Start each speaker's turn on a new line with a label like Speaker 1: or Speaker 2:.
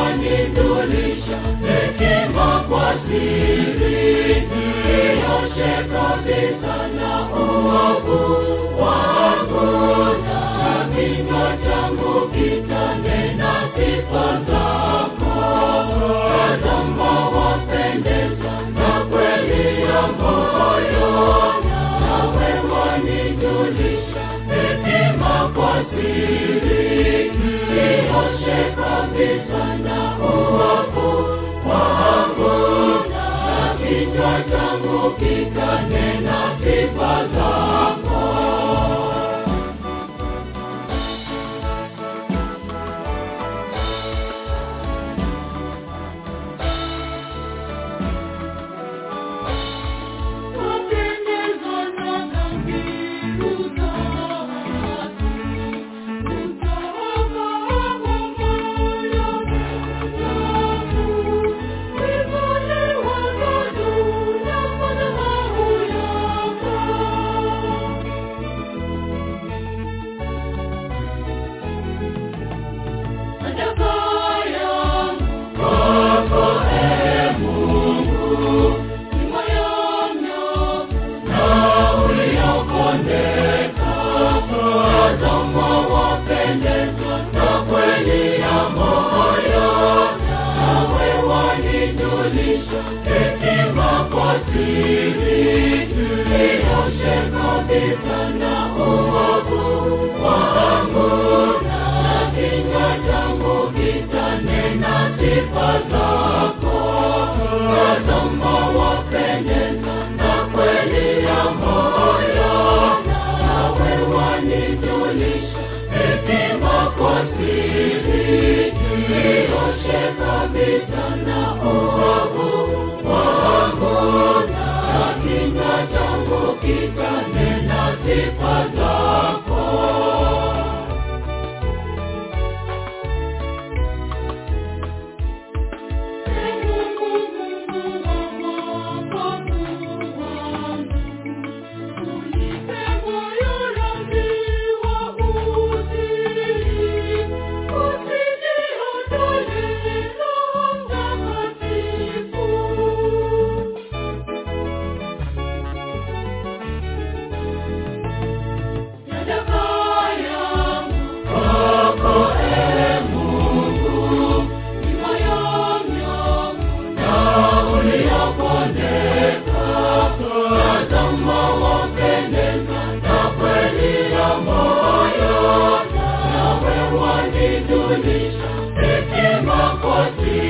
Speaker 1: wanijulisha hekima kwa siri, nioshe kabisa na uovu wangu, na kinywa changu kitanena sifa zako. Tazama wapendeza na kweli ya moyo, nawe wanijulisha hekima kwa siri, nioshe kabisa na uovu wangu, na kinywa changu kitanena sifa zako. Wapendezwa na dhabihu zake, utaokoa moyo wangu. Winuliwa na juu ya madhabahu yako. Sadaka yangu kwako, ee Mungu, ni moyo na uliokondeka. Tazama wapendezwa na kweli ya moyo, nawe wanijulisha hekima kwa siri. Nioshe kabisa na uovu wangu, na kinywa changu kitanena sifa zako. Tazama wapendeza na kweli ya moyo, nawe wanijulisha hekima kwa siri. Nioshe kabisa na uovu wangu, na kinywa changu kitanena sifa zako. Kwako, ee Mungu, ni moyo mnyofu na uliokondeka. Tazama wapendeza na kweli ya moyo, nawe wanijulisha hekima kwa siri.